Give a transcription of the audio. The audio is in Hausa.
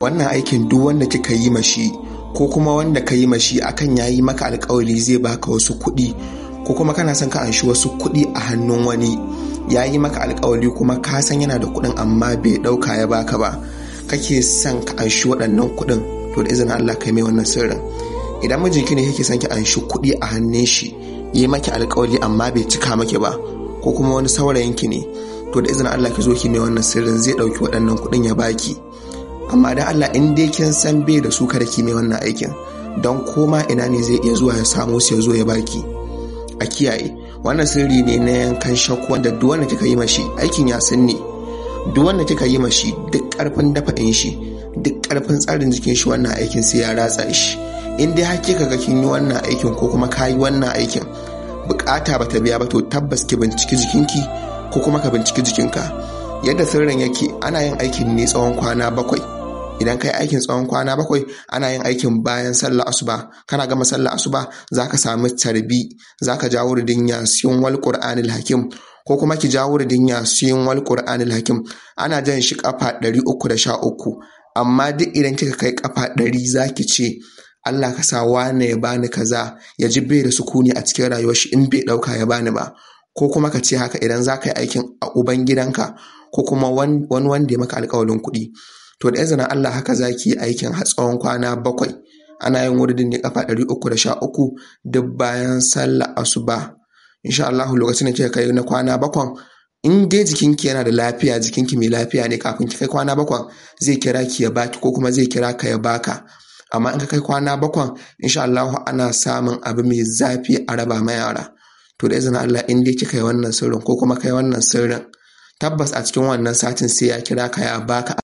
wannan aikin duk wanda kika yi mashi ko kuma wanda ka yi mashi akan ya yi maka alkawari zai baka wasu kuɗi ko kuma kana son ka anshi wasu kuɗi a hannun wani ya yi maka alkawari kuma ka san yana da kuɗin amma bai ɗauka ya baka ba kake son ka anshi waɗannan kuɗin to da izinin Allah kai mai wannan sirrin idan mijinki ne kake son ki anshi kuɗi a hannun shi yi maki alkawari amma bai cika maki ba ko kuma wani saurayinki ne to da izinin Allah ki zo ki mai wannan sirrin zai ɗauki waɗannan kuɗin ya baki amma dan Allah in dai kin san bai da su kada ki mai wannan aikin don koma ina ne zai iya zuwa ya samu su ya zo ya baki a kiyaye wannan sirri ne na yankan shakku wanda duk wanda kika yi mashi aikin ya san ne duk wanda kika yi mashi duk karfin dafa'in shi duk karfin tsarin jikin shi wannan aikin sai ya ratsa shi in dai har kika ga kin yi wannan aikin ko kuma ka yi wannan aikin bukata bata biya ba to tabbas ki binciki jikinki ko kuma ka binciki jikinka yadda sirrin yake ana yin aikin ne tsawon kwana bakwai idan ka yi aikin tsawon kwana bakwai ana yin aikin bayan sallah asuba kana gama sallah asuba za ka sami tarbi za ka jawo ridin yasiyon wal qur'anil hakim ko kuma ki jawo ridin yasiyon wal qur'anil hakim ana jan shi kafa 313 amma duk idan kika kai kafa 100 za ki ce Allah ka sa wane ya bani kaza ya ji bai da sukuni a cikin rayuwar shi in bai dauka ya bani ba ko kuma ka ce haka idan za ka yi aikin a uban gidanka ko kuma wani wanda ya maka alkawalin kuɗi to da izinin Allah haka za ki yi aikin har tsawon kwana bakwai ana yin wuridin ne kafa ɗari uku da sha uku duk bayan sallah asuba insha Allah lokacin da kika kai na kwana bakwan in dai jikinki yana da lafiya jikinki mai lafiya ne kafin ki kai kwana bakwan zai kira ki ya baki ko kuma zai kira ka ya baka amma in ka kai kwana bakwan insha Allah ana samun abu mai zafi a raba ma yara to da izinin Allah in dai kika yi wannan sirrin ko kuma kai wannan sirrin tabbas a cikin wannan satin sai ya kira ka ya baka